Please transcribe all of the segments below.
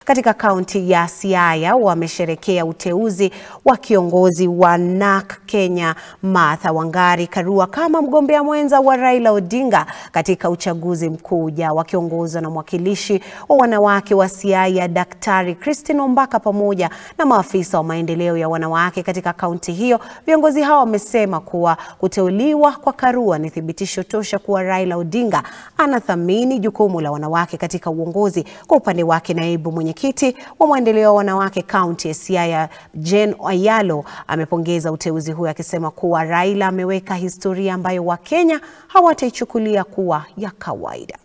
katika kaunti ya Siaya wamesherekea uteuzi wa kiongozi wa NARC Kenya Martha Wangari Karua kama mgombea mwenza wa Raila Odinga katika uchaguzi mkuu ujao, wakiongozwa na mwakilishi wa wanawake wa Siaya Daktari Christine Ombaka pamoja na maafisa wa maendeleo ya wanawake katika kaunti hiyo. Viongozi hao wamesema kuwa kuteuliwa kwa Karua ni thibitisho tosha kuwa Raila Odinga anathamini jukumu la wanawake katika uongozi. Kwa upande wake, naibu mwenyekiti wa maendeleo ya wanawake kaunti ya Siaya Jane Ayalo amepongeza uteuzi huo akisema kuwa Raila ameweka historia ambayo Wakenya hawataichukulia kuwa ya kawaida.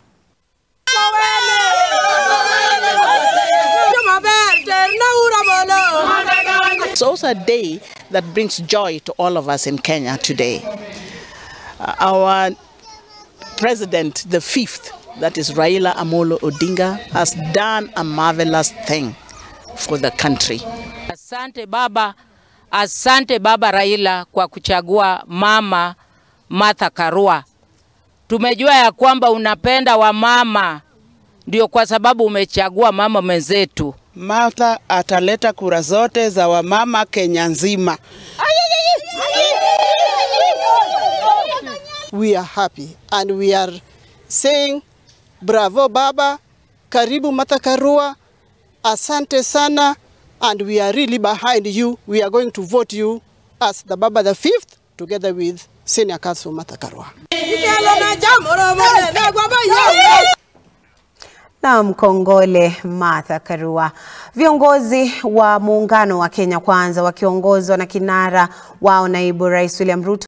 It's also a day that brings joy to all of us in Kenya today. Uh, our president, the fifth, that is Raila Amolo Odinga, has done a marvelous thing for the country. Asante baba, asante baba Raila kwa kuchagua mama Martha Karua. Tumejua ya kwamba unapenda wamama, ndio kwa sababu umechagua mama mwenzetu. Martha ataleta kura zote za wamama Kenya nzima. We are happy and we are saying bravo baba, karibu Martha Karua, asante sana and we are really behind you. We are going to vote you as the baba the fifth together with senior council Martha Karua. Na mkongole Martha Karua. Viongozi wa muungano wa Kenya Kwanza wakiongozwa na kinara wao naibu rais William Ruto